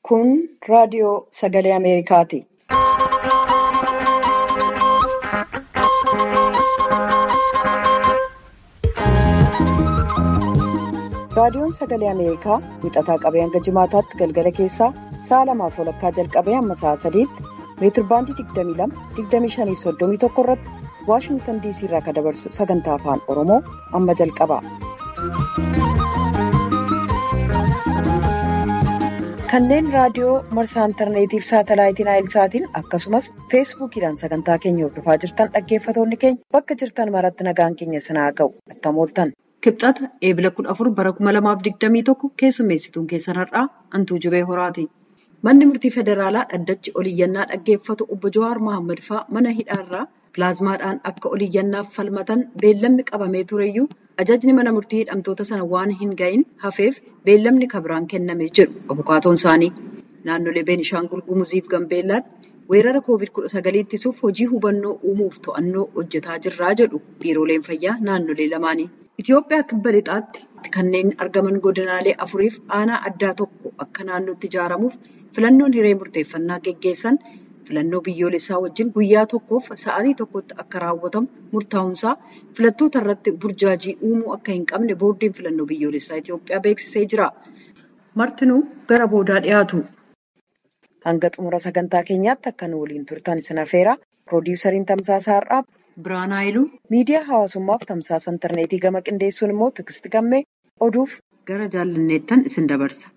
Kun raadiyoo sagalee Ameerikaati. Raadiyoon sagalee Ameerikaa wixataa qabee hanga jimaataatti galgala keessaa sa'a lamaaf walakkaa jalqabee hamma sa'a sadiitti meetirbaandii 22-25-31 irratti Waashingtan DC irraa kan dabarsu sagantaa afaan Oromoo amma jalqaba. Kanneen raadiyoo marsaa intarneetiif saatalaayitiin aayilsaatiin akkasumas feesbuukiidhaan sagantaa keenya hordofaa jirtan dhaggeeffatoonni keenya bakka jirtan maratti nagaan keenya sanaa ga'u attamooltan. Kibxata eebila 14 bara 2021 keessummeessituun keessan har'aa Antuu Jibee Horaati. Manni murtii federaalaa dhaddachi oliyyannaa dhaggeeffatu obbo Jawaar Mohaammed fa'aa mana hidhaarraa pilaazmaadhaan akka oliyyannaaf falmatan beellamni qabamee tureyyuu ajajni mana murtii hidhamtoota sana waan hin ga'iin hafeef beellamni kabiraan kennamee jedhu abukaatoon isaanii. Naannolee Beenishaangul Gumuziif Gambeellaatti weerara COVID-19 ittisuuf hojii hubannoo uumuuf to'annoo hojjetaa jirraa jedhu biirooleen fayyaa naannolee lamaanii. Itoophiyaa kibba lixaatti kanneen argaman godinaalee afuriif aanaa addaa tokko akka naannootti ijaaramuuf filannoon hiree murteeffannaa geggeessan filannoo biyyoolessaa wajjin guyyaa tokkoof sa'aatii tokkotti akka raawwatamu murtaa'uunsaa filattoota irratti burjaajii uumuu akka hin qabne boordiin filannoo biyyoolessaa Itoophiyaa beeksisee jira. Martinuu gara boodaa dhiyaatu. Hanga xumura sagantaa keenyaatti akka nu waliin turtan isin affeera. Piroodyusariin Tamsaasaa Har'aa Biraan Haayiluu miidiyaa hawaasummaaf tamsaasa intarneetii gama qindeessuun immoo Tigisti Gammee oduuf gara jaallanneettan isin dabarsa.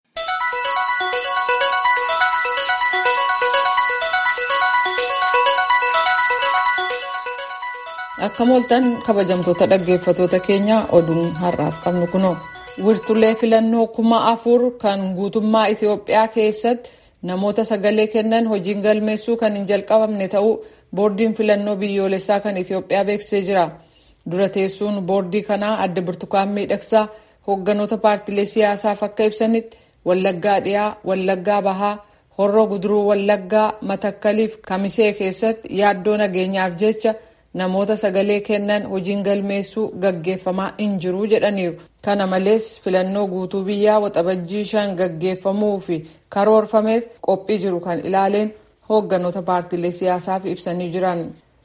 Akka mooltan kabajamtoota dhaggeeffatoota keenya oduun har'aaf qabnu kunoo wirtulee filannoo kuma afur kan guutummaa Itoophiyaa keessatti namoota sagalee kennan hojiin galmeessuu kan hin jalqabamne ta'uu boordiin filannoo biyyoolessaa kan Itoophiyaa beeksisee jira. Dura teessuun boordii kanaa adda burtukaan miidhagsaa hoogganoota paartilee siyaasaaf akka ibsanitti Wallaggaa dhiyaa, Wallaggaa bahaa, Horroo guduruu Wallaggaa, Matakkaliif Kamisee keessatti yaaddoo nageenyaaf jecha namoota sagalee kennan hojiin galmeessuu gaggeeffamaa hin jiru jedhaniiru. Kana malees filannoo guutuu biyyaa waxabajjii shan gaggeeffamuu fi karoorfameef qophii jiru kan ilaaleen hoogganoota paartilee siyaasaaf ibsanii jiran.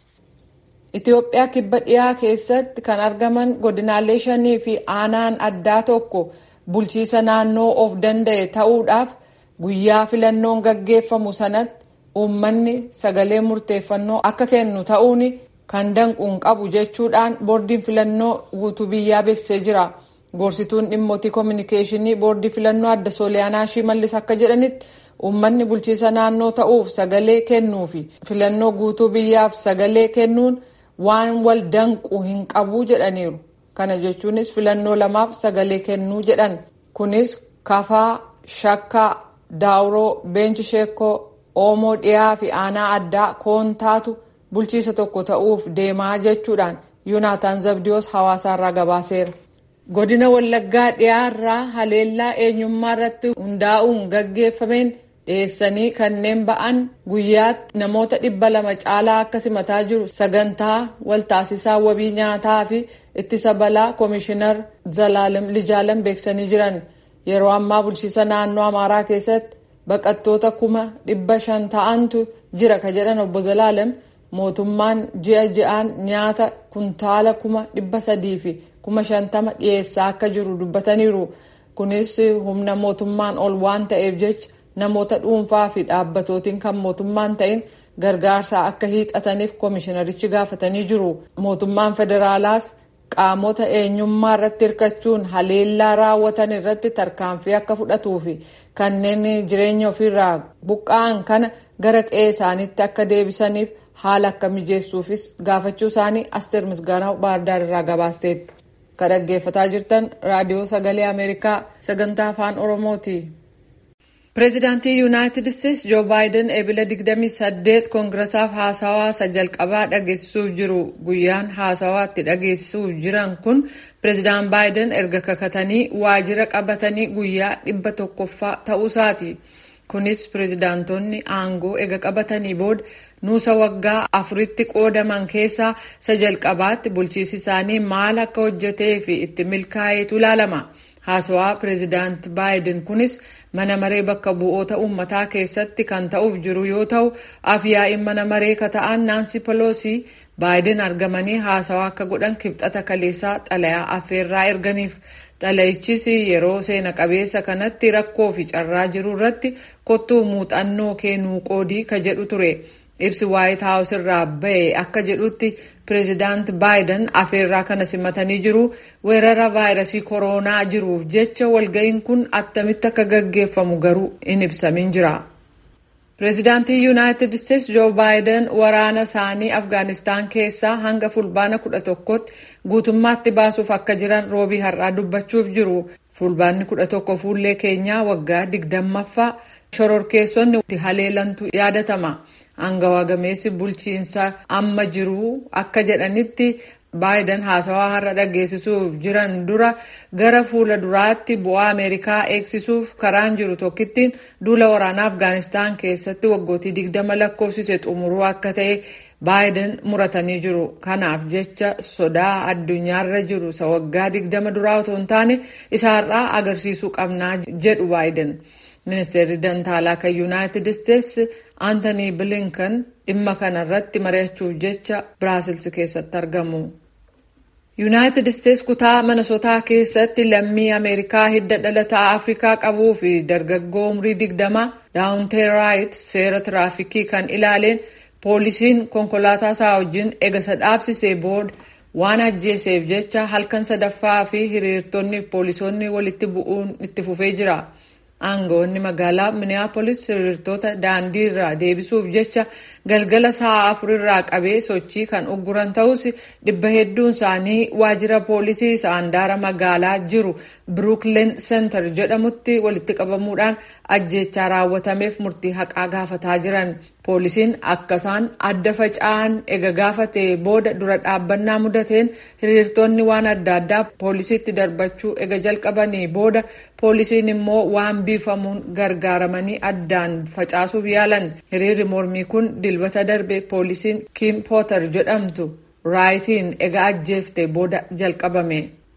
Itoophiyaa kibba dhiyaa keessatti kan argaman godinaalee shanii fi aanaan addaa tokko bulchiisa naannoo of danda'e ta'uudhaaf guyyaa filannoon gaggeeffamu sanatti uummanni sagalee murteeffannoo akka kennu ta'uun kan danquun qabu jechuudhaan boordiin filannoo guutuu biyyaa beeksisee jira. Gorsituun dhimmootii koominikeeshinii boordii filannoo adda sooliyaanaa shimallis akka jedhanitti uummanni bulchiisa naannoo ta'uuf sagalee kennuu fi filannoo guutuu biyyaaf sagalee kennuun waan wal danqu hin qabu jedhaniiru. Kana jechuunis filannoo lamaaf sagalee kennuu jedhan. Kunis kafaa, shakkaa, daawuroo, beenchi sheekoo, oomoo dhiyaa fi aanaa addaa koontaatu bulchiisa tokko ta'uuf deemaa jechuudhaan yuunaataan zabdiyoos hawaasaarraa gabaaseera. Godina Wallaggaa dhiyaarraa haleellaa eenyummaa irratti hundaa'uun gaggeeffameen dhiyeessanii kanneen ba'an guyyaatti namoota dhibba lama caalaa akka simataa jiru sagantaa waltaasisaa wabii nyaataa fi ittisa balaa koomishinar Zalaalem Lijaalem beeksisanii jiran. Yeroo ammaa bulchiisa naannoo Amaaraa keessatti baqattoota kuma dhibba shan ta'antu jira ka jedhan obbo Zalaalem mootummaan ji'a ji'aan nyaata kuntaala kuma dhibba sadii fi kuma shantama dhiyeessaa akka jiru dubbataniiru. Kunis humna mootummaan ol waan ta'eef jecha namoota dhuunfaa fi dhaabbatootiin kan mootummaan ta'in gargaarsa akka hiixataniif koomishinarichi gaafatanii jiru. Mootummaan federaalaas qaamota eenyummaa irratti hirkachuun haleellaa raawwatan irratti tarkaanfii akka fudhatuu fi kanneen jireenya ofiirraa buqqa'an kana gara qe'ee isaaniitti akka deebisaniif haala akka mijeessuufis gaafachuu isaanii asteer misgaanaa baardaar irraa gabaasteetti. Kan dhaggeeffataa jirtan raadiyoo sagalee Ameerikaa sagantaa afaan Oromooti. Pireezidaantii Yuunaayitid Isteetsi Joo Baayiden eebila 28 koongiressaaf haasawaa isa jalqabaa dhageessisuuf jiru. Guyyaan haasawaa itti dhageessisuuf jiran kun pireezidaan Baayiden erga kakatanii waajjira qabatanii guyyaa dhibba tokkoffaa ta'uusaati. Kunis pireezidaantonni aangoo ega qabatanii booda nuusa waggaa afuritti qoodaman keessaa isa jalqabaatti bulchiisi isaanii maal akka hojjetee fi itti milkaa'eetu ilaalama. haasawaa pireezidaant baayiden kunis mana maree bakka bu'oota uummataa keessatti kan ta'uuf jiru yoo ta'u afyaa'iin mana maree kata'an naansi peloosii baayiden argamanii haasawaa akka godhan kibxata kaleessaa xalayaa affeerraa erganiif xalayichis yeroo seena qabeessa kanatti rakkoo fi carraa jiru irratti kottuu muuxannoo kennuu qoodii ka jedhu ture ibsi waayit haawus irraa ba'e akka jedhutti pireezidaant baayiden afeerraa kana simatanii jiru weerara vaayirasii kooroonaa jiruuf jecha walga'iin kun attamitti akka gaggeeffamu garuu hin ibsamin jira. pireezidaantii yuunaayitid isteetsi joo baayiden waraana isaanii afgaanistaan keessaa hanga fulbaana kudha tokkotti guutummaatti baasuuf akka jiran roobii har'aa dubbachuuf jiru fulbaanni kudha tokko fuullee keenyaa waggaa digdammaffaa shororkeessonni itti haleelantu yaadatama angawaa gameessi bulchiinsa amma jiru akka jedhanitti baayiden haasawaa har'a dhageessisuuf jiran dura gara fuula duraatti bu'aa ameerikaa eegsisuuf karaan jiru tokkittiin duula waraanaa afgaanistaan keessatti waggootii digdama lakkoofsise xumuruu akka ta'e baayiden muratanii jiru kanaaf jecha sodaa addunyaarra jiru isa waggaa digdama duraa otoo hin taane isaarraa agarsiisuu qabnaa jedhu baayiden ministeerri dantaalaa kan yuunaayitid isteetsi aantanii bilinkan dhimma kanarratti mari'achuuf jecha biraasils keessatti argamu. yuunaayitid isteetsi kutaa manasotaa keessatti lammii ameerikaa hidda dhalataa afrikaa qabuu fi dargaggoo umrii digdamaa daawunteeraayit seera tiraafikii kan ilaaleen poolisiin konkolaataa isaa wajjin egasa dhaabsisee booda waan ajjeeseef jecha halkan sadaffaa fi hiriirtonni poolisoonni walitti bu'uun itti fufee jira. aangawoonni magaalaa minneapolis hiriirtota daandii irraa deebisuuf jecha galgala sa'a afurirraa qabee sochii kan ugguran ta'us dhibba hedduun isaanii waajjira poolisii isa handaara magaalaa jiru biruukleen seentar jedhamutti walitti qabamuudhaan ajjeechaa raawwatameef murtii haqaa gaafataa jiran poolisiin akkasaan adda faca'an ega gaafatee booda dura dhaabbannaa mudateen hiriirtonni waan adda addaa poolisiitti darbachuu ega jalqabanii booda poolisiin immoo waan biifamuun gargaaramanii addaan facaasuuf yaalan hiriirri mormii kun dilbata darbe poolisiin kiim pooter jedhamtu raayitiin ega ajjeefte booda jalqabame.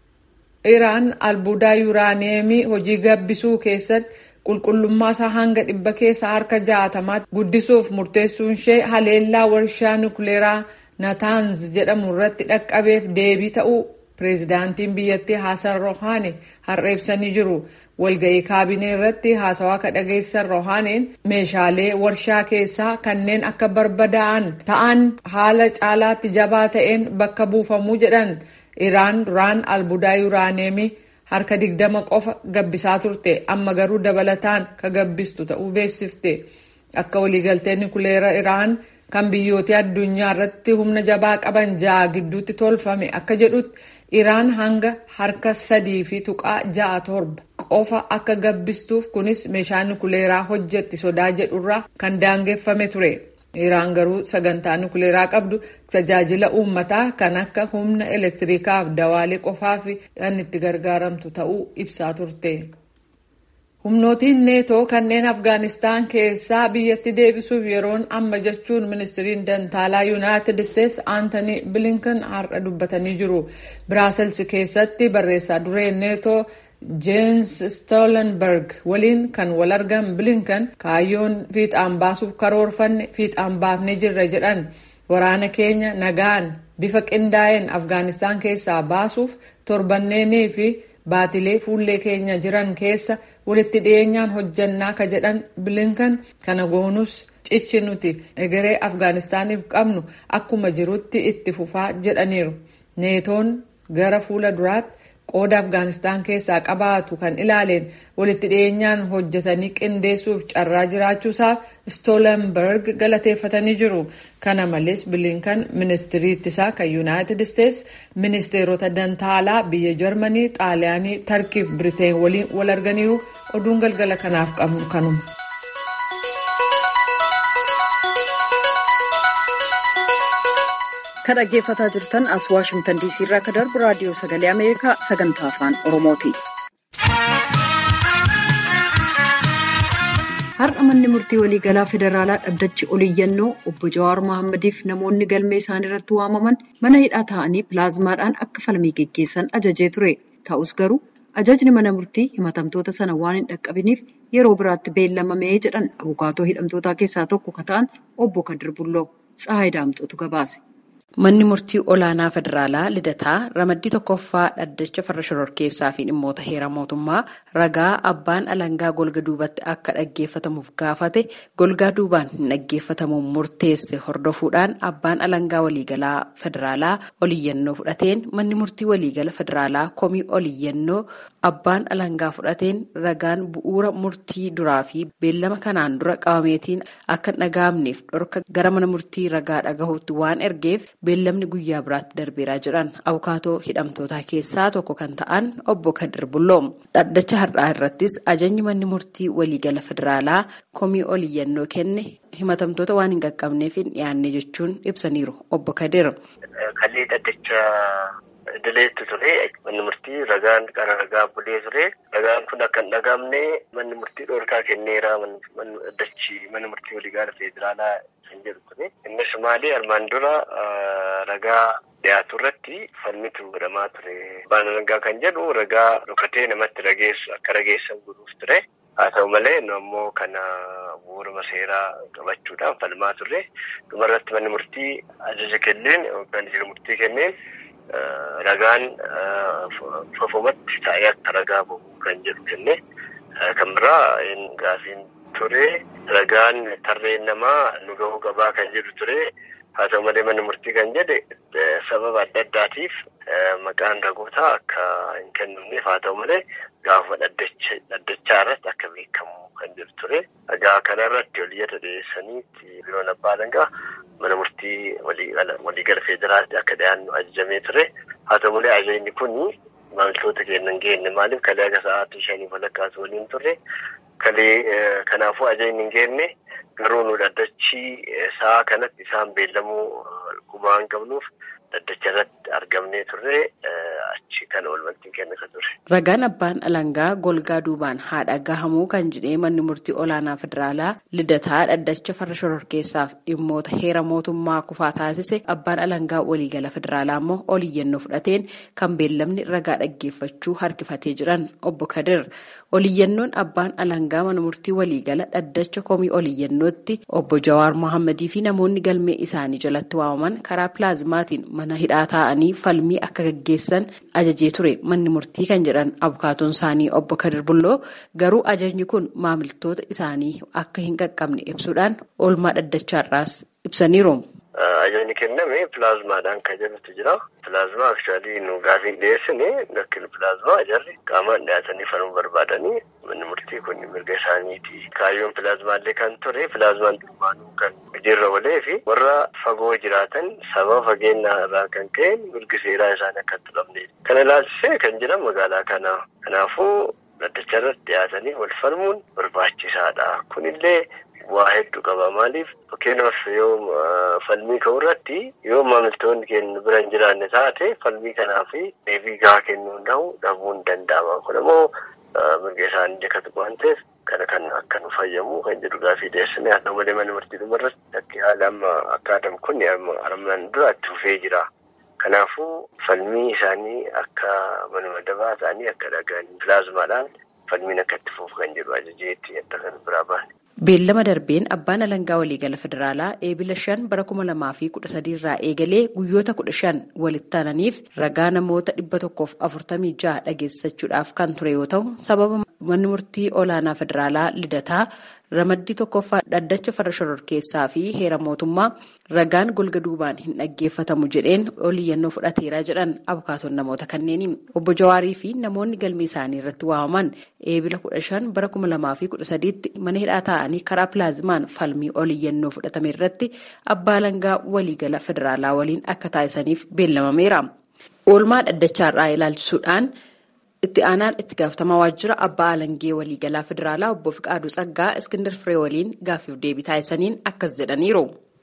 iraan albuudaa yuuraaniyeemii hojii gabbisuu keessatti qulqullummaa isaa hanga dhibba keessa harka jaatamaatti guddisuuf murteessuun ishee haleellaa warshaa nukleeraa nataanz jedhamu irratti dhaqqabeef deebii ta'uu pireezidaantiin biyyattii haasan rohaani har'a ibsanii jiru. walga'ii kaabinee irratti haasawaa ka dhageessan rohaaniin meeshaalee warshaa keessaa kanneen akka barbadaa'an ta'an haala caalaatti jabaa ta'een bakka buufamuu jedhan iraan duraan albuudaa yuuraaneemii harka digdama qofa gabbisaa turte amma garuu dabalataan ka gabbistu ta'uu beeksifte akka waliigaltee nukuleera iraan kan biyyoota addunyaa irratti humna jabaa qaban ja'a gidduutti tolfame akka jedhutti iraan hanga harka sadii fi tuqaa ja'a torba qofa akka gabbistuuf kunis meeshaa nukuleeraa hojjetti sodaa jedhurraa kan daangeffame ture. Iraan garuu sagantaa nukuleeraa qabdu tajaajila uummataa kan akka humna elektiriikaaf dawaalee qofaaf kan itti gargaaramtu ta'uu ibsaa turte. Humnootiin neetoo kanneen Afgaanistaan keessaa biyyatti deebisuuf yeroon amma jechuun ministiriin dantaalaa Yuunaayitid Isteetsi Aantanii Bilinkan har'a dubbatanii jiru. Biraasels keessatti barreessaa dureen neetoo Jeensi Stoolenberg waliin kan wal argan Bilinkan kaayyoon fiixaan baasuuf karoorfanne fiixaan baafnee jirra jedhan waraana keenya nagaan bifa qindaa'een Afgaanistaan keessaa baasuuf torbanneenii fi baatilee fuullee keenya jiran keessa walitti dhiyeenyaan hojjannaa ka jedhan bilinkan kana goonus cichi nuti egeree afgaanistaaniif qabnu akkuma jirutti itti fufaa jedhaniiru neetoon gara fuula duraatti qooda afgaanistaan keessaa qabaatu kan ilaaleen walitti dhiyeenyaan hojjetanii qindeessuuf carraa jiraachuusaaf stoolenberg galateeffatanii jiru kana malees bilinkan ministirii ittisaa kan yuunaayitid isteetsi ministeerota dantaalaa biyya jarmanii xaaliyaanii tarkiif biriteen waliin wal arganiiru oduun galgala kanaaf qabnu kanuma. kan dhaggeeffataa jirtan as waashimtan diisii irraa akka darbu raadiyoo sagalee ameerikaa sagantaa afaan oromooti. har'a manni murtii waliigalaa federaalaa dhaddachi oliyyannoo obbo jawaar mohammadiif namoonni galmee isaanii irratti waamaman mana hidhaa taa'anii pilaazmaadhaan akka falmii geggeessan ajajee ture ta'us garuu ajajni mana murtii himatamtoota sana waan hin dhaqqabiniif yeroo biraatti beellamamee jedhan abukaatoo hidhamtootaa keessaa tokko ka ta'an obbo Kadir Bulloo Tsahaay Daamxootu gabaase. Manni murtii olaanaa federaalaa lidataa ramaddii tokkoffaa dhaddacha farra shororkeessaa fi dhimmoota heera mootummaa ragaa abbaan alangaa golga duubatti akka dhaggeeffatamuuf gaafate golgaa duubaan hin dhaggeeffatamuun murteesse hordofuudhaan abbaan alangaa waliigalaa federaalaa oliyyannoo fudhateen manni murtii waliigala federaalaa komii oliyyannoo abbaan alangaa fudhateen ragaan bu'uura murtii duraa fi beellama kanaan dura qabameetiin akka hin dhaga'amneef dhorka gara mana murtii ragaa dhagahuutti waan ergeef. beellamni guyyaa biraatti darbeeraa jiran abukaatoo hidhamtootaa keessaa tokko kan ta'an obbo Kadir Bulloo dhaddacha har'aa irrattis ajajni manni murtii waliigala federaalaa komii oliyyannoo kenne himatamtoota waan hin qaqqabneef hin dhiyaanne jechuun ibsaniiru obbo Kadir. Kallee dhaddacha idileetti ture manni murtii ragaan qara ragaa bulee ture ragaan kun akka hin dhagaamne manni murtii dhoorkaa kenneera dhaddachi manni murtii waliigala federaalaa kan jedhu ture innis maali armaan dura ragaa dhiyaatu irratti falmitu godhamaa ture abbaan alangaa kan jedhu ragaa dhokatee namatti rageessu akka rageessan godhuuf ture haa ta'u malee nu ammoo kana bu'uuruma seeraa qabachuudhaan falmaa turre dhumarratti manni murtii ajaja kenneen yookaan jiru murtii kenneen ragaan fofomatti taa'ee akka ragaa bahu kan jedhu kenne kan biraa gaafiin ture ragaan tarreen namaa nu gahuu qabaa kan jedhu ture haa ta'u malee manni murtii kan jedhe sababa adda addaatiif maqaan ragootaa akka hin kennamneef haa ta'u malee gaafa dhaddachaa irratti akka beekamu kan jedhu ture ragaa kana irratti oliyyata dhiyeessaniitti biroon abbaa alangaa mana murtii waliigala federaalaatti akka dhiyaannu ajajamee ture haa ta'u malee ajajni kun maamiltoota keenya hin geenye maaliif kalee aga sa'aatii shanii walakkaas waliin turre kalee kanaafuu ajajni hin geenye garuu nu dhaddachi sa'a kanatti isaan beellamuu gumaa hin qabnuuf dhaddacha irratti argamnee turre achi kana walumatti kenna kan ture. Ragaan abbaan alangaa golgaa duubaan haadha gahamuu kan jedhee manni murtii olaanaa federaalaa lidataa dhaddacha farra shororkeessaaf dhimmoota heera mootummaa kufaa taasise abbaan alangaa waliigala federaalaa immoo oliyyannoo fudhateen kan beellamni ragaa dhaggeeffachuu harkifatee jiran obbo Kadir. Oliyyannoon abbaan alangaa mana murtii waliigala dhaddacha komii oliyyannootti obbo Jawaar Mohammadii fi namoonni galmee isaanii jalatti waamaman karaa pilaazmaatiin mana hidhaa taa'anii falmii akka gaggeessan ajajee ture manni murtii kan jedhan abukaatoon isaanii obbo Kadir Bulloo garuu ajajni kun maamiltoota isaanii akka hin qaqqabne ibsuudhaan oolmaa dhaddachaarraas ibsaniiru. Ajajni kenname pilaazmaadhaan kan jedhutu jira. Pilaazmaa akshaalii nu gaafiin dhiyeessine lakkini pilaazmaa jarri qaamaan dhiyaatanii falmuu barbaadanii manni murtii kun mirga isaaniiti. Kaayyoon pilaazmaallee kan ture pilaazmaan durbaanuu kan hojiirra olee fi warra fagoo jiraatan sababa fageenya irraa kan ka'e mirgi seeraa isaanii akka hin tuqamne. Kana ilaalchisee kan jiran magaalaa kana. Kanaafuu dhaddacha irratti dhiyaatanii wal falmuun barbaachisaadha. Kunillee waa hedduu qaba maaliif fakkeenyaaf yoo falmii ka'u irratti yoo maamiltoonni keenya bira hin jiraanne taate falmii kanaaf deebii gahaa kennuu dhabu dhabuun danda'ama kun immoo mirga isaanii deekatu waan ta'eef kana kan akka nu fayyamu kan jedhu gaafii dhiyeessine haa ta'u malee mana murtii dhumarratti akka haala amma akka adamu kun armaan dura itti fufee jira. Kanaafuu falmii isaanii akka manuma dabaa ta'anii akka dhagaan pilaazmaadhaan falmiin akka itti fufu kan jedhu ajajeetti adda kan biraa baane. Beellama darbeen abbaan alangaa waliigala federaalaa eebila shan bara kuma lamaa fi kudha sadii irraa eegalee guyyoota kudha shan walitti aananiif ragaa namoota dhibba tokkoof afurtamii jaha dhageessachuudhaaf kan ture yoo ta'u sababa manni murtii olaanaa federaalaa lidataa ramaddii tokkoffaa dhaddacha farra shororkeessaa fi heera mootummaa ragaan golga duubaan hin dhaggeeffatamu jedheen oliyyannoo fudhateeraa jedhan abukaatoon namoota kanneeni obbo Jawaarii fi namoonni galmee isaanii irratti waamaman eebila kudha shan bara kuma lamaa fi kudha sadiitti mana hidhaa ta'anii karaa pilaazmaan falmii oliyyannoo fudhatame irratti abbaa alangaa waliigala federaalaa waliin akka taasisaniif beellamameera. Oolmaa dhaddachaarraa ilaalchisuudhaan. itti aanaan itti gaafatamaa waajjira abbaa alangee waliigalaa federaalaa obbo Fiqaaduu Tsaggaa Iskindar Firee waliin gaaffiif deebii taasisaniin akkas jedhaniiru.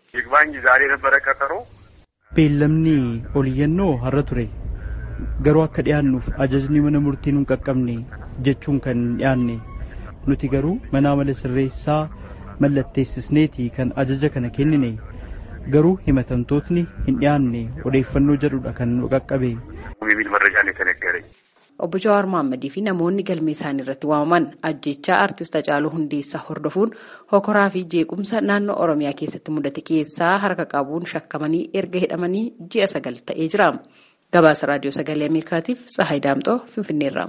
Beellamni oliyyannoo har'a ture garuu akka dhiyaannuuf ajajni mana murtii nuun qaqqabne jechuun kan dhiyaanne nuti garuu mana amala sirreessaa mallatteessisneeti kan ajaja kana kennine garuu himatamtootni hin dhiyaanne odeeffannoo jedhudha kan nu qaqqabe. obbo Jawaar Mohammadii fi namoonni galmee isaanii irratti waamaman ajjechaa aartist Hacaaluu Hundeessaa hordofuun hokoraa fi jeequmsa naannoo Oromiyaa keessatti mudate keessaa harka qabuun shakkamanii erga hidhamanii ji'a sagal ta'ee jira. Gabaasa Raadiyoo Sagalee Ameerikaatiif Tsahaay Daamxoo Finfinneerra.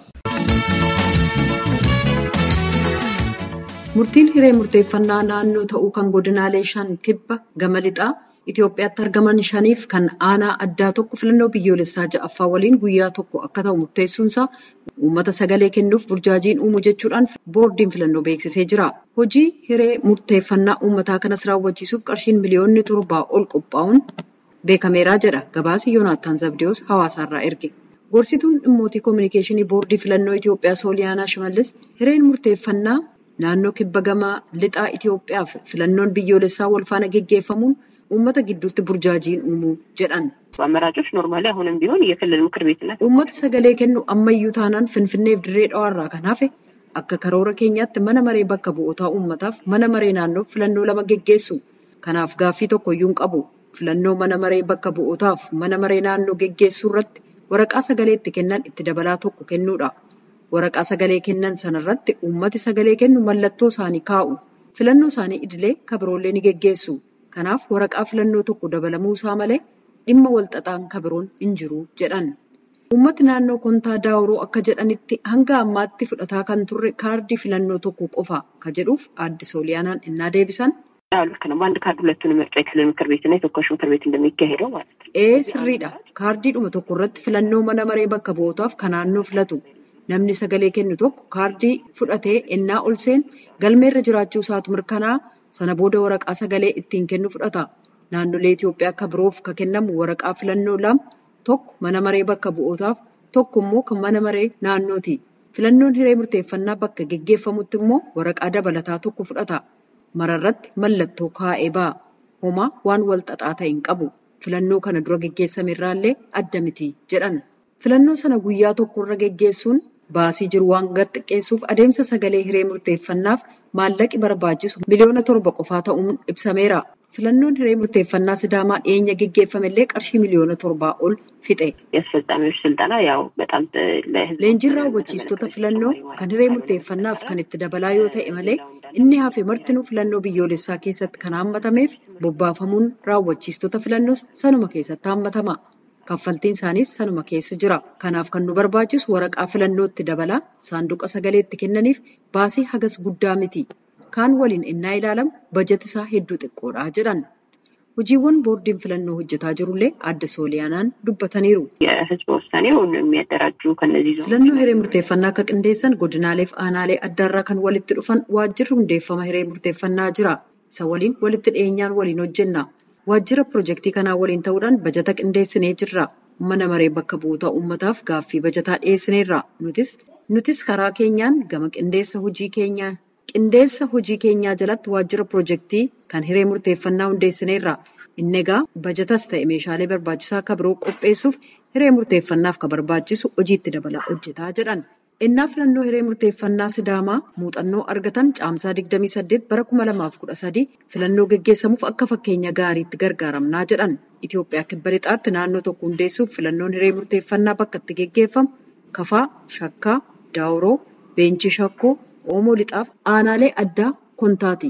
Murtiin hiree murteeffannaa naannoo ta'uu kan godinaalee shan kibba gama lixaa Itoophiyaatti argaman shaniif kan aanaa addaa tokko filannoo biyyoolessaa ja'affaa waliin guyyaa tokko akka ta'u murteessuunsaa uummata sagalee kennuuf burjaajiin uumu jechuudhaan boordiin filannoo beeksisee jira. Hojii hiree murteeffannaa uummataa kanas raawwachiisuuf qarshiin miliyoonni torbaa ol qophaa'uun beekameeraa jedha gabaasi Yoonaattaan Zabdiyoos hawaasaarraa erge. Gorsituun dhimmootii koominikeeshinii boordii filannoo Itoophiyaa Sooliyaanaa Shimallis hireen murteeffannaa naannoo kibba gama lixaa Itoophiyaaf filannoon biyyoolessaa walfaana geggeeffamuun uummata gidduutti burjaajiin uumuu jedhan. አመራጮች ኖርማሊ አሁንም ቢሆን የክልል ምክር ቤትና uummata sagalee kennu ammayyuu taanaan finfinneef dirree dhawaarraa kan hafe akka karoora keenyaatti mana maree bakka bu'ootaa uummataaf mana maree naannoof filannoo lama geggeessu kanaaf gaaffii tokkoyyuu hin qabu filannoo mana maree bakka bu'ootaaf mana maree naannoo geggeessuu irratti waraqaa sagalee itti kennan itti dabalaa tokko kennuudha waraqaa sagalee kennan sanarratti uummati sagalee kennu mallattoo isaanii kaa'u filannoo isaanii idilee kabiroollee ni geggeessu. Kanaaf waraqaa filannoo tokko dabalamuu isaa malee dhimma walxaxaan kabiroon hin jiru jedhan. Uummati naannoo kontaa daawuroo akka jedhanitti hanga ammaatti fudhataa kan turre kaardii filannoo tokko qofa ka jedhuuf aadde sooliyaanaan innaa deebisan. ልክ ነው። በአንድ ካርድ ሁለቱን ምርጫ የክልል ምክር ቤትና የተወካዮች ምክር ቤት እንደሚካሄደው ማለት ነው። Ee sirriidha. Kaardiidhuma tokko irratti filannoo mana maree bakka bu'ootaaf kan naannoo filatu. Namni sagalee kennu tokko kaardii fudhatee ennaa ol seenu galmeerra jiraachuu isaatu mirkanaa sana booda waraqaa sagalee ittiin kennu fudhata. Naannolee Itoophiyaa akka biroof kan kennamu waraqaa filannoo lama tokko mana maree bakka bu'ootaaf tokko immoo kan mana maree naannooti. Filannoon hiree murteeffannaa bakka geggeeffamutti immoo waraqaa dabalataa tokko fudhata. Mararratti mallattoo kaa'ee ba'a. Homaa waan wal xaxaa ta'e hin qabu. Filannoo kana dura geggeessame irraallee adda miti jedhan. Filannoo sana guyyaa tokkorra geggeessuun baasii jiru waan gad xiqqeessuuf adeemsa sagalee hiree murteeffannaaf maallaqi barbaachisu miliyoona torba qofaa ta'uun ibsameera. Filannoon hiree murteeffannaa Sidaamaa dhiyeenya geggeeffamellee qarshii miliyoona torbaa ol fixe. የአስፈጻሚዎች ስልጠና ያው በጣም ለህዝብ Leenjiin raawwachiistota filannoo kan hiree murteeffannaaf kan itti dabalaa yoo ta'e malee inni hafe martinuu filannoo biyyoolessaa keessatti kan hammatameef bobbaafamuun raawwachiistota filannoos sanuma keessatti hammatama. Kaffaltiin isaaniis sanuma keessa jira. Kanaaf kan nu barbaachisu waraqaa filannootti dabalaa saanduqa sagalee itti kennaniif baasii hagas guddaa miti. Kaan waliin innaa ilaalamu bajeti isaa hedduu xiqqoodha jedhan. Hojiiwwan boordiin filannoo hojjetaa jirullee adda sooliyaanaan dubbataniiru. የህዝብ ውሳኔውን የሚያደራጁ ከነዚህ ዞኖች Filannoo hiree murteeffannaa akka qindeessan godinaalee fi aanaalee addaarraa kan walitti dhufan waajjirri hundeeffama hiree murteeffannaa jira. Isa waliin walitti dhiyeenyaan waliin hojjenna. Waajjira pirojektii kanaa waliin ta'uudhaan bajata qindeessinee jirra. Mana maree bakka bu'oota uummataaf gaaffii bajataa dhiyeessineerra. Nutis nutis karaa keenyaan gama qindeessa hojii keenyaa qindeessa hojii keenyaa jalatti waajjira pirojektii kan hiree murteeffannaa hundeessineerra. Inni egaa bajatas ta'e meeshaalee barbaachisaa akka biroo qopheessuuf hiree murteeffannaaf kan barbaachisu hojiitti dabalaa hojjetaa jedhan. Innaa filannoo hiree murteeffannaa Sidaamaa muuxannoo argatan caamsaa 28 bara 2013 filannoo geggeessamuuf akka fakkeenya gaariitti gargaaramnaa jedhan. Itoophiyaa kibba lixaatti naannoo tokko hundeessuuf filannoon hiree murteeffannaa bakka itti geggeeffamu Kafaa, Shakkaa, Daawuroo, Beenchi Shakkoo, Oomoo lixaaf aanaalee addaa Kontaati.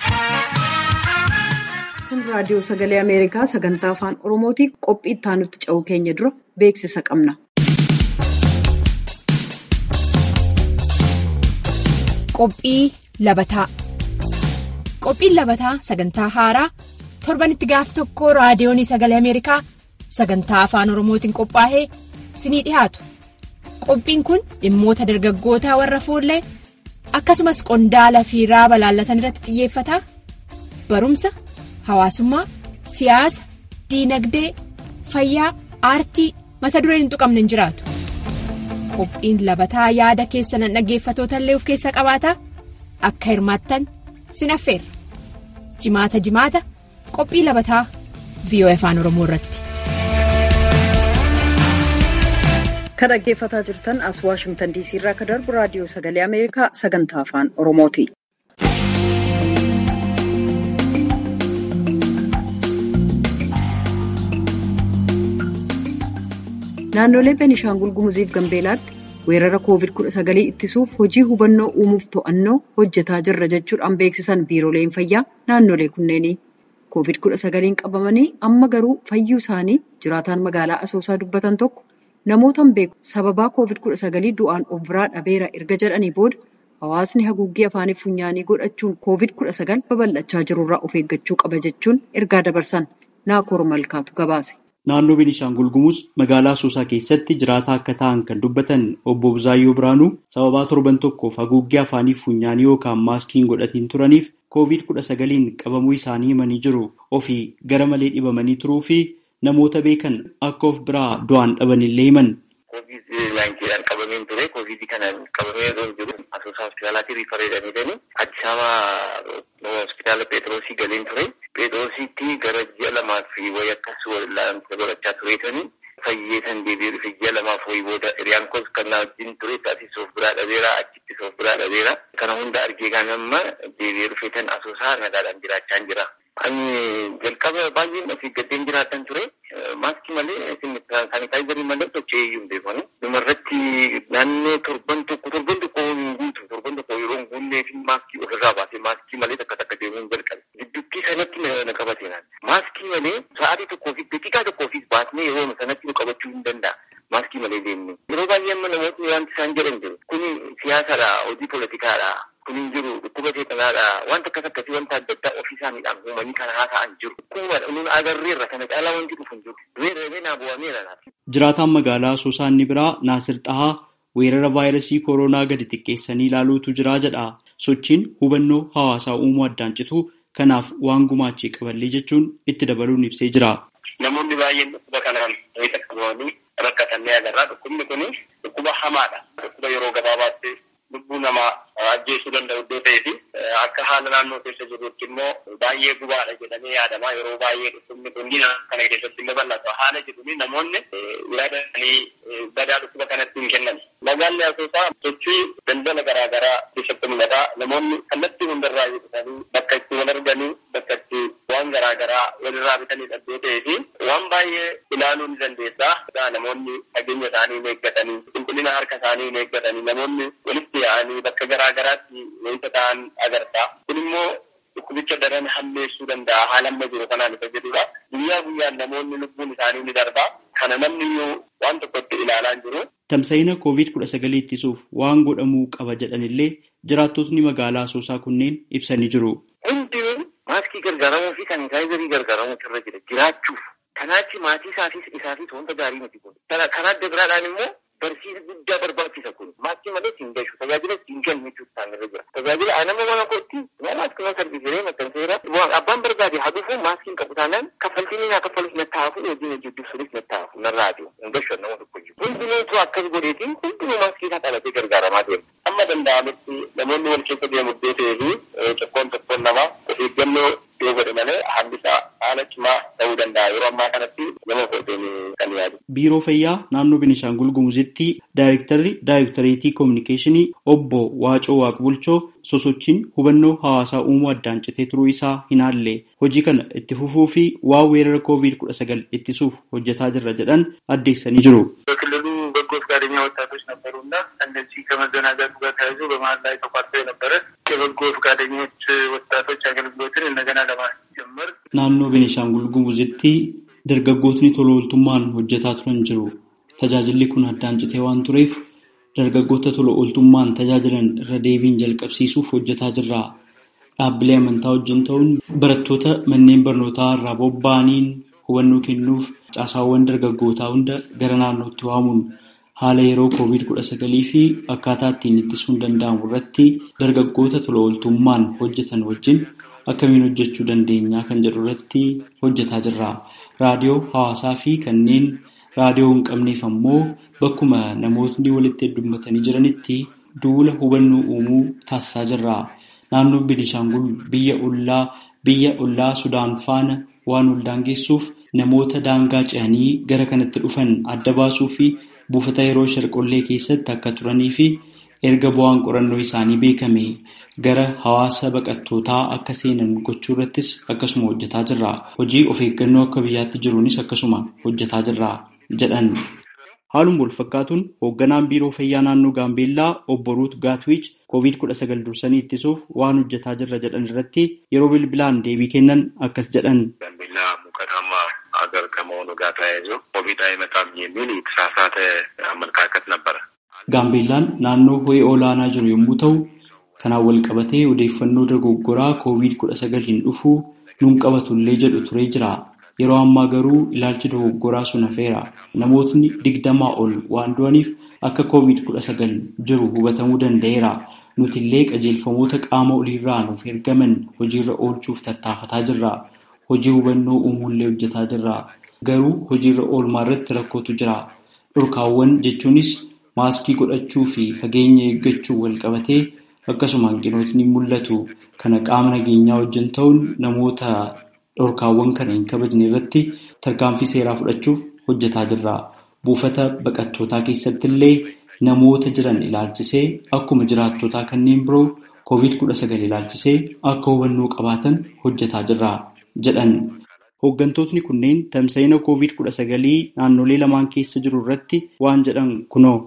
Kun raadiyoo sagalee Ameerikaa sagantaa afaan Oromootii qophii itti aanutti ce'uu keenya dura beeksisa qabna. Qophii labataa Qophiin labataa sagantaa haaraa torbanitti gaaf tokko raadiyoonii sagalee Ameerikaa sagantaa afaan Oromootiin qophaa'ee sinii dhiyaatu. Qophiin kun dhimmoota dargaggootaa warra fuullee akkasumas qondaala fi raaba laallatan irratti xiyyeeffata. Barumsa, hawaasummaa, siyaasa, diinagdee, fayyaa, aartii mata dureen hin tuqamne hin jiraatu. Qophiin labataa yaada keessan dhaggeeffatoota illee of keessaa qabaata. Akka hirmaattan sin affeerra. Jimaata jimaata qophii labataa VOA afaan Oromoo irratti. Kan dhaggeeffataa jirtan as Waashimtan DC irraa akka darbu raadiyoo sagalee Ameerikaa sagantaa afaan Oromooti. Naannolee Beenishaangul Gumuziif Gambeelaatti weerara COVID-19 ittisuuf hojii hubannoo uumuuf to'annoo hojjetaa jirra jechuudhaan beeksisan biirooleen fayyaa naannolee kunneenii. COVID-19 qabamanii amma garuu fayyuu isaanii jiraataan magaalaa Asoosaa dubbatan tokko namootaan beeku sababaa COVID-19 du'aan of biraa dhabeera erga jedhanii booda hawaasni haguuggii afaanii funyaanii godhachuun COVID-19 babal'achaa jirurraa of eeggachuu qaba jechuun ergaa dabarsan naakoor malkaatu gabaase. Naannoo Beenishaangul Gumuz magaalaa Asoosaa keessatti jiraataa akka ta'an kan dubbatan obbo Buzaayyoo Biraanuu sababaa torban tokkoof haguuggii afaanii funyaanii yookaan maaskiin godhatiin turaniif COVID-19 qabamuu isaanii himanii jiru. Ofii gara malee dhibamanii turuu fi namoota beekan akka of biraa du'aan dhabanillee himan. Covid-19 qabameen ture. Covid kanaan qabamee osoo jiru asoosaa hospitaalaatti riifareedhanii jedhanii Addis Ababa hospitaala Pheexroosii galeen ture. Pheexroosiitti gara ji'a lamaaf wayi akkas wal'aansa godhachaa tureetanii fayyee san deebi'ee dhufe ji'a lamaaf wayi booda hiriyaan koos kan na wajjin ture taasisa of biraa dhabeera achitti of biraa dhabeera. Kana hunda argee kan amma deebi'ee dhufe tan asoosaa nagaadhaan jiraachaa jira. Ani jalqaba baay'een of eeggateen jiraatan ture. Maaskii malee saanitaayizarii malee socho'ee iyyuu hin beekani. Dhumarratti naannoo torban tokko torban tokko hin guutu torban tokko yeroo hin guunnee fi maaskii ofirraa baasee maaskii malee takka takka deemuu hin jalqabe. Gidduutti sanatti na qabate naan. Maaskii malee sa'aatii tokkoo fi daqiiqaa tokkoo fi baasnee yeroo sanatti nu qabachuu hin danda'a. Maaskii malee deemnu. Yeroo baay'ee amma namootni wanti isaan jedhan jiru. Kuni siyaasadha, hojii poolitikaadha. Kun hin jiru dhukkuba seexanaadha. Wanta akkas akkasii wanta adda addaa ofii isaaniidhaan uumanii kan haasa'an jiru. Dhukkuba nun agarreerra kana caalaa wanti dhufu hin jiru. Weeraree naa bu'ameera laata. Jiraataan magaalaa Asoosaa inni biraa Naasir Xahaa weerara vaayirasii kooroonaa gadi xiqqeessanii ilaaluutu jira jedha. Sochiin hubannoo hawaasaa uumuu addaan citu kanaaf waan gumaachee qaballee jechuun itti dabaluun ibsee jira. Namoonni baay'een dhukkuba kanaan wayita qabamanii rakkatanii agarra. Dhukkubni kun dhukkuba hamaadha. Dhukkuba yeroo gabaabaatti lubbuu namaa ajjeesuu danda'u iddoo ta'ee fi akka haala naannoo keessa jirutti immoo baay'ee gubaadha jedhamee yaadama. Yeroo baay'ee dhukkubni kun kana keessatti illee bal'ata. Haala jedhuun namoonni yaadanii badaa dhukkuba kanatti hin kennan. Magaalli Asoosaa sochii daldala garaa garaa keessatti mul'ata. Namoonni kallattii hundarraa dhufanii bakka itti wal arganii bakka itti waan garaa garaa walirraa bitanii iddoo ta'ee fi waan baay'ee ilaaluu ni dandeessa. Namoonni fageenya isaanii hin eeggatanii, qulqullina harka isaanii hin eeggatanii, namoonni walitti yaa'anii bakka garaa garaatti wayita ta'an agarta. Kun immoo dhukkubicha daran hammeessuu danda'a haala amma jiru kanaan isa jedhudha. Guyyaa guyyaan namoonni lubbuun isaanii ni darba. Kana namni iyyuu waan tokkotti ilaalaa jiru. Tamsa'ina COVID-19 ittisuuf waan godhamuu qaba jedhanillee jiraattotni magaalaa Asoosaa kunneen ibsanii jiru. Hundinuu maaskii gargaaramuu fi saanitaayizarii gargaaramuu irra jira jiraachuuf. Kanaachi maatii isaafis isaafis wanta gaarii miti kun. Karaa adda biraadhaan immoo barsiisa guddaa barbaachisa kun. Maaskii malee siin gashu tajaajila siin kennu jechuun isaanirra jira. Tajaajila nama mana kootti maaskii mana sarbiisiree maxxanseera. Abbaan barbaade haa dhufu maaskiin qabu taanaan kaffaltiin naa kaffalus na taa'afu hojiin hojii dubbisuunis na taa'afu narraa adi'u. Hin gashu nama tokko jiru. Hundinuutu akkas godheetiin hundinuu maaskii isaa qabatee gargaaramaa deema. Amma danda'ametti namoonni wal keessa deemu iddoo ta'ee fi tokkoon tokkoon namaa of eeggannoo yoo godhe malee haalli isaa haala cimaa ta'uu danda'a. Yeroo ammaa kanatti nama footeen kan yaadu. Biiroo Fayyaa naannoo Beenishaangul Gumuzitti Daayirektarri Daayirektareetii Koominikeeshinii Obbo Waacoo Waaqbulchoo sosochiin hubannoo hawaasaa uumuu addaan citee turuu isaa hin haalle hojii kana itti fufuu fi waan weerara COVID-19 ittisuuf hojjetaa jirra jedhan addeessanii jiru. በክልሉ በጎ ፈቃደኛ ወጣቶች ነበሩና እነዚህ ከመዘናጋቱ ጋር ተያይዞ በመሀል ላይ ተቋርጦ የነበረ የበጎ ፈቃደኞች ወጣቶች አገልግሎትን እንደገና ለማስጀመር Naannoo Beenishaangul Gumuzitti dargaggootni tola ooltummaan hojjetaa turan jiru. Tajaajilli kun addaan citee waan tureef dargaggoota tola ooltummaan tajaajilan irra deebiin jalqabsiisuuf hojjetaa jirra. Dhaabbilee amantaa wajjin ta'uun barattoota manneen barnootaa irraa bobba'aniin hubannoo kennuuf caasaawwan dargaggootaa hunda gara naannootti waamuun haala yeroo COVID-19 fi akkaataa ittiin ittisuun danda'amu irratti dargaggoota tola ooltummaan hojjetan wajjin akkamiin hojjechuu dandeenya kan jedhu irratti hojjetaa jirra. Raadiyoo hawaasaa fi kanneen raadiyoo hin qabneef ammoo bakkuma namootni walitti heddummatanii jiranitti duula hubannoo uumuu taasisaa jirra. Naannoon Beenishaangul biyya ollaa biyya ollaa Sudaan faana waan ol daangessuuf namoota daangaa ce'anii gara kanatti dhufan adda baasuu fi buufata yeroo sharqollee keessatti akka turanii fi erga bu'aan qorannoo isaanii beekame gara hawaasa baqattootaa akka seenan gochuu irrattis akkasuma hojjetaa jirra. Hojii of eeggannoo akka biyyaatti jiruunis akkasuma hojjetaa jirra jedhan. Haaluma wal fakkaatuun hoogganaan biiroo fayyaa naannoo Gaambeellaa obbo Ruut Gaatwiich COVID-19 dursanii ittisuuf waan hojjetaa jirra jedhan irratti yeroo bilbilaan deebii kennan akkas jedhan. ጋምቤላ ሙቀታማ ሀገር ከመሆኑ ጋር ተያይዞ ኮቪድ አይመጣም የሚል የተሳሳተ አመለካከት ነበረ። Gaambeellaan naannoo ho'ee olaanaa jiru yommuu ta'u, kanaan wal qabatee odeeffannoo dogoggoraa COVID-19 hin dhufuu nuun qabatullee jedhu turee jira. Yeroo ammaa garuu ilaalchi dogoggoraa sun hafeera. Namootni digdamaa ol waan du'aniif akka COVID-19 jiru hubatamuu danda'eera. Nuti illee qajeelfamoota qaama oliirraa nuuf ergaman hojiirra oolchuuf tattaafataa jirra. Hojii hubannoo uumuullee hojjetaa jirra. Garuu hojiirra oolmaa irratti rakkootu jira. Dhorkaawwan jechuunis maaskii godhachuu fi fageenya eeggachuu wal qabatee akkasuma hanqinootni mul'atu. Kana qaama nageenyaa wajjin ta'uun namoota dhorkaawwan kana hin kabajne irratti tarkaanfii seeraa fudhachuuf hojjetaa jirra. Buufata baqattootaa keessatti illee namoota jiran ilaalchisee akkuma jiraattotaa kanneen biroo COVID-19 ilaalchisee akka hubannoo qabaatan hojjetaa jirra jedhan. Hooggantootni kunneen tamsa'ina COVID-19 naannolee lamaan keessa jiru irratti waan jedhan kunoo.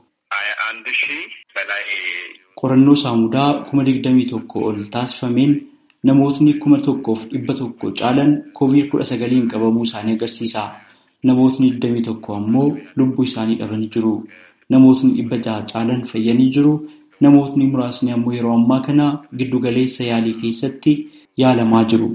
Qorannoo saamudaa kuma digdamii tokko ol taasifameen namootni kuma tokkoof dhibba tokko caalan COVID-19 qabamuu isaanii agarsiisa. Namootni digdamii tokko ammoo lubbuu isaanii dhabanii jiru. Namootni dhibba jaha caalan fayyanii jiru. Namootni muraasni ammoo yeroo ammaa kana giddugaleessa yaalii keessatti yaalamaa jiru.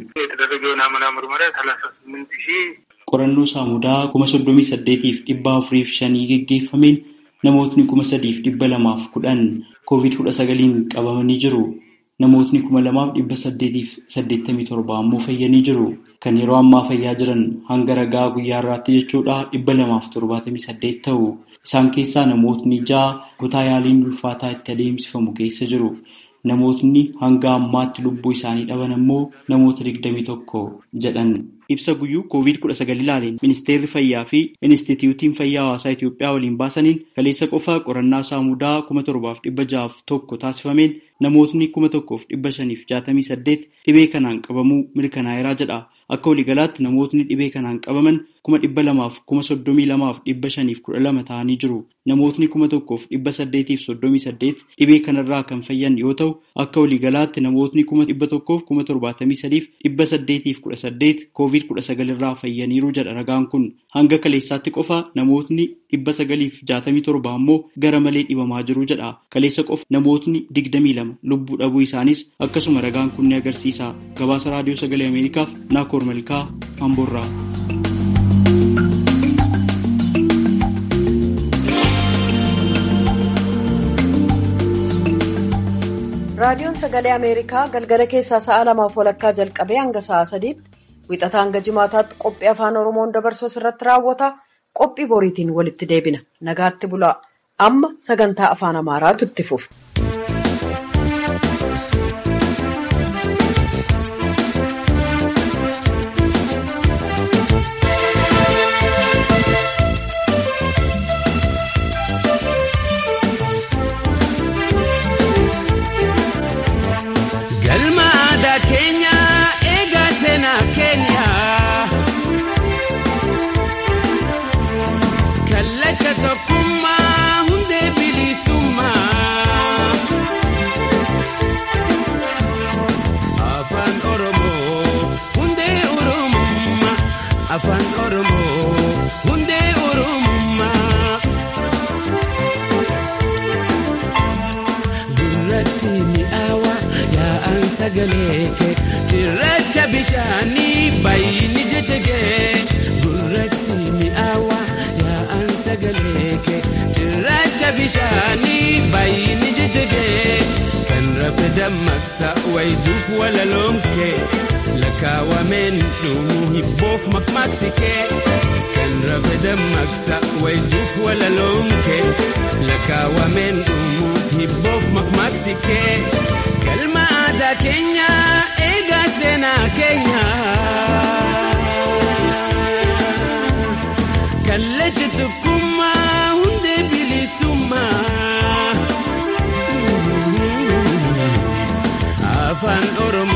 Qorannoo saamudaa kuma soddomii saddeetiif dhibba afuriif shanii geggeeffameen namootni kuma sadiif dhibba lamaaf kudhan COVID-19 qabamanii jiru. Namootni kuma lamaaf dhibba saddeetiif saddeettamii torba ammoo fayyanii jiru. Kan yeroo ammaa fayyaa jiran hanga ragaa guyyaa irraatti jechuudha dhibba lamaaf torbaatamii saddeet ta'u. Isaan keessaa namootni ja'a kutaa yaaliin ulfaataa itti adeemsifamu keessa jiru. Namootni hanga ammaatti lubbuu isaanii dhaban ammoo namoota digdamii tokko jedhan. Ibsa guyyuu COVID-19 ilaaleen ministeerri fayyaa fi Inistituutiin Fayyaa Hawaasaa Itoophiyaa waliin baasaniin kaleessa qofa qorannaa saamudaa kuma torbaaf dhibba ja'aaf tokko taasifameen namootni kuma tokkoof dhibba shaniif jaatamii saddeet dhibee kanaan qabamuu mirkanaa'eeraa jedha. Akka waliigalaatti namootni dhibee kanaan qabaman kuma dhibba lamaaf kuma soddomii lamaaf dhibba shaniif kudha lama ta'anii jiru. Namootni kuma tokkoof dhibba saddeetiif soddomii saddeet dhibee kanarraa kan fayyan yoo ta'u akka waliigalaatti namootni kuma dhibba tokkoof kuma torbaatamii sadiif dhibba saddeetiif kudha saddeet koovid kudha sagal irraa fayyaniiru jedha ragaan kun hanga kaleessaatti qofa namootni dhibba sagaliif jaatamii torba ammoo gara malee dhibamaa jiru jedha. Kaleessa qofa namootni digdamii lama lubbuu dhabuu isaanis akkasuma ragaan kun ni agarsiisa. Gabaasa raadiyoo sagalee Ameerikaaf Naakoor Malkaa Amboorraa. raadiyoon sagalee ameerikaa galgala keessaa sa'a lamaaf walakkaa jalqabee hanga sa'a sadiitti wixataa hanga jimaataatti qophii afaan oromoon dabarsuu irratti raawwata qophii boriitiin walitti deebina nagaatti bulaa amma sagantaa afaan amaaraatu itti fufa. afaan oromoo hundee oromummaa gurratti mi'aawa yaa'an sagalee kee cirracha bishaanii baay'ini jechegee gurratti mi'aawa yaa'an sagalee kee cirracha bishaanii baay'ini jechegee kan rafe dammaqsa wayituuf walaloomkee. lakaawameen dhumuu hibboof maqmaqsikee kan rafe dammaqsa wayituuf walaloomkee lakaawameen dhumuu hibboof maqmaqsikee galma aadaa keenya eegaa seenaa keenya kallacha tokkummaa hundee bilisummaa afaan oromoo.